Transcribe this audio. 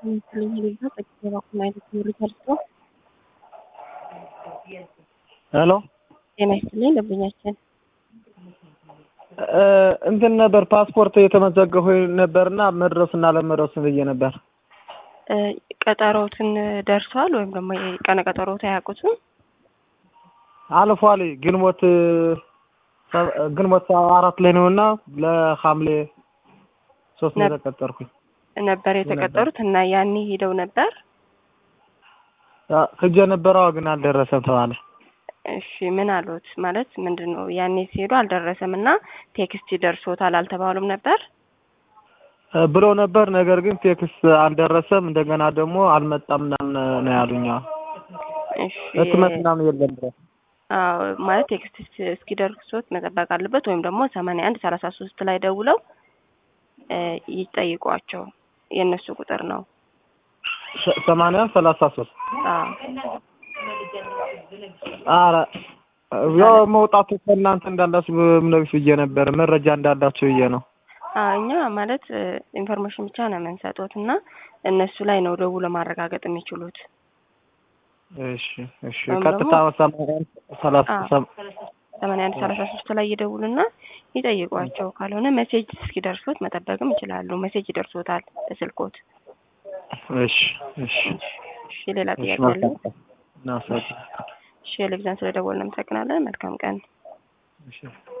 ሄሎ ጤና ይስጥልኝ ደንበኛችን እንትን ነበር ፓስፖርት የተመዘገሁ ነበርና መድረሱና ለመድረሱ ብዬ ነበር። ቀጠሮትን ደርሷል ወይም ደግሞ የቀነ ቀጠሮት አያውቁትም? አልፏል። ግንቦት ግንቦት አራት ላይ ነውና ለሐምሌ ሶስት ነው የተቀጠርኩኝ ነበር የተቀጠሩት እና ያኔ ሄደው ነበር። ሂጄ ነበረ ግን አልደረሰም ተባለ። እሺ ምን አሉት? ማለት ምንድን ነው ያኔ ሲሄዱ አልደረሰም እና ቴክስት ይደርሶታል አልተባሉም ነበር ብለው ነበር። ነገር ግን ቴክስት አልደረሰም። እንደገና ደግሞ አልመጣም ምናምን ነው ያሉኝ። እሺ ህትመት ምናምን የለም ብለው አዎ ማለት ቴክስት እስኪደርሶት መጠበቅ አለበት። ወይም ደግሞ ሰማንያ አንድ ሰላሳ ሶስት ላይ ደውለው ይጠይቋቸው የእነሱ ቁጥር ነው። ሰማንያ ሰላሳ ሶስት አዎ ኧረ ያው መውጣቱ ከእናንተ እንዳላችሁ ምነግስ ብዬ ነበር መረጃ እንዳላችሁ ብዬ ነው። እኛ ማለት ኢንፎርሜሽን ብቻ ነው የምንሰጡት እና እነሱ ላይ ነው ደውለው ማረጋገጥ የሚችሉት። እሺ እሺ ወይም ቀጥታ ደግሞ- ሰማንያ ሰላሳ ሰም- ሰማንያ አንድ ሰላሳ ሶስት ላይ ይደውሉና ይጠይቋቸው። ካልሆነ ሜሴጅ እስኪደርሶት መጠበቅም ይችላሉ። ሜሴጅ ይደርሶታል በስልኮት። እሺ እሺ እሺ ሌላ እሺ ጥያቄ አለ? መልካም ቀን። እናመሰግናለን። እሺ ቴሌቪዥን ስለደወልን እናመሰግናለን። መልካም ቀን። እሺ